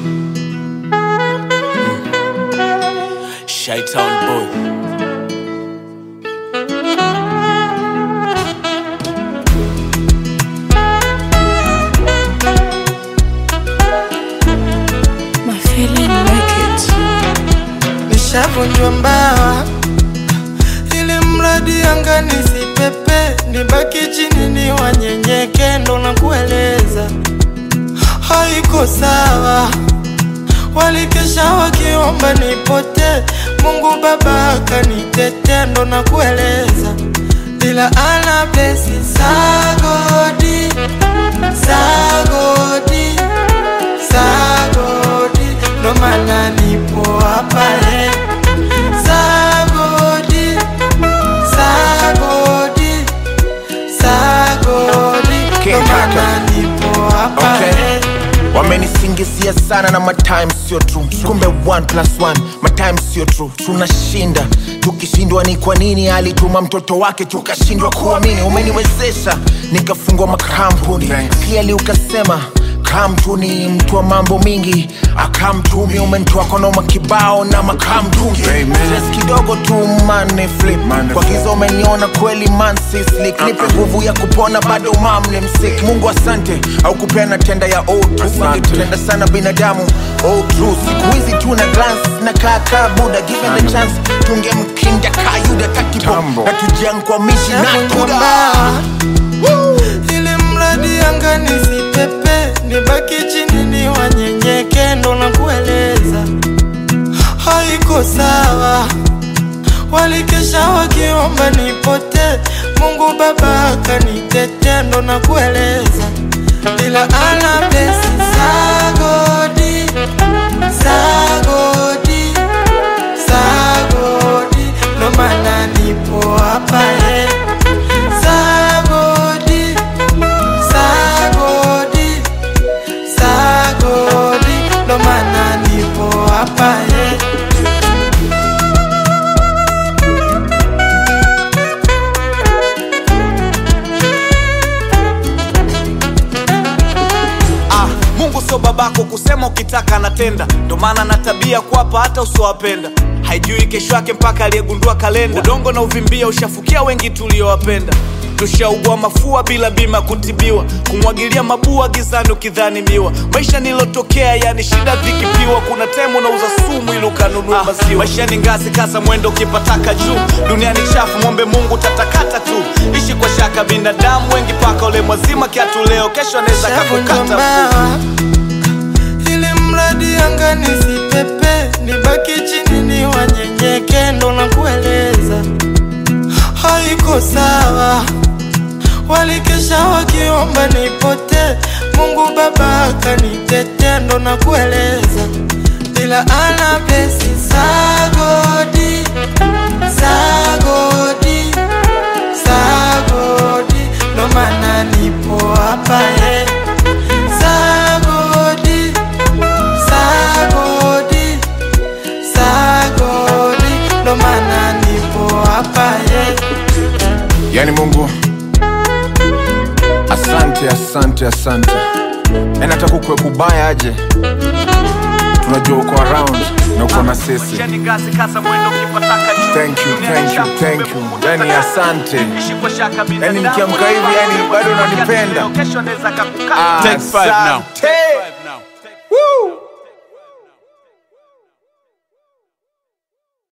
Shytown boy. My feeling like it. nishavunjwa mbawa ili mradi anga nisipepe nibaki chini ni wanyenyeke ndo na kueleza haiko sawa walikesha wakiomba nipote mungu baba akanitete ndo na kueleza ila ana blesi sagodi sagodi sagodi ndo maana nipo hapa eh. sagodi sagodi sagodi ndo King maana Kaka. nipo hapa Okay. eh. wamenisingizia sana na matime sio true kumbe 1 plus 1 matime sio true tunashinda tukishindwa ni kwa nini alituma mtoto wake tukashindwa kuamini umeniwezesha nikafungwa makampuni clearly ukasema kamtu ni mtu wa mambo mingi akamtumi umentoa konoma kibao na makamtungi Stress kidogo tu mane flip kwa giza umeniona kweli man si slick nipe nguvu ya kupona bado mamne msik mungu asante au kupena tenda ya old tenda sana binadamu oh true siku hizi tu na glance na kaka buda given the chance tungemkinda kayuda takibo na tujiankwamishi na Navunjwa kuda mbawa ili mradi anga nisipepe nibaki chini ni wanyenyeke ndo na kueleza haiko sawa walikesha wakiomba nipote mungu baba akanitete ndo na kueleza ila ana blesi sagodi sagodi sagodi ndo maana nipo hapa eh. sagodi sagodi sagodi ndo maana nipo hapa eh. Ah, Mungu sio babako kusema ukitaka anatenda, ndo maana na tabia kuwapa hata usiowapenda. Haijui kesho yake mpaka aliyegundua kalenda. Udongo na uvimbia ushafukia wengi tuliowapenda. Tushaugua mafua bila bima kutibiwa, kumwagilia mabua gizani ukidhani miwa. Maisha nilotokea yani shida vikipiwa, kuna temu unauza sumu ili ukanunua maziwa. Maisha ni ngazi, kasa mwendo ukipataka juu. Duniani chafu, mwombe Mungu tatakata tu. Ishi kwa shaka, binadamu wengi paka ule mwazima kiatu leo, kesho anaweza Shavunjwa kakukata mguu. mbawa ili mradi anga nisipepe nibaki chini ni wanyenyeke ndo na kueleza haiko sawa walikesha wakiomba nipote mungu baba akanitete ndo na kueleza ila ana blesi sagodi sagodi sagodi ndo maana nipo hapa eh. sagodi sagodi sagodi ndo maana nipo hapa eh. yani mungu asante asante asante yani hata kukwe kubaya aje tunajua uko around na uko na sisi Maisha ni ngazi, kasa mwendo ukipataka juu. thank you Duniani thank you chafu, thank kumbe you Mungu yani tatakata. asante Ishi kwa shaka, yani binadamu nikiamka hivi yani bado unanipenda Kesho anaweza kakukata. Asante.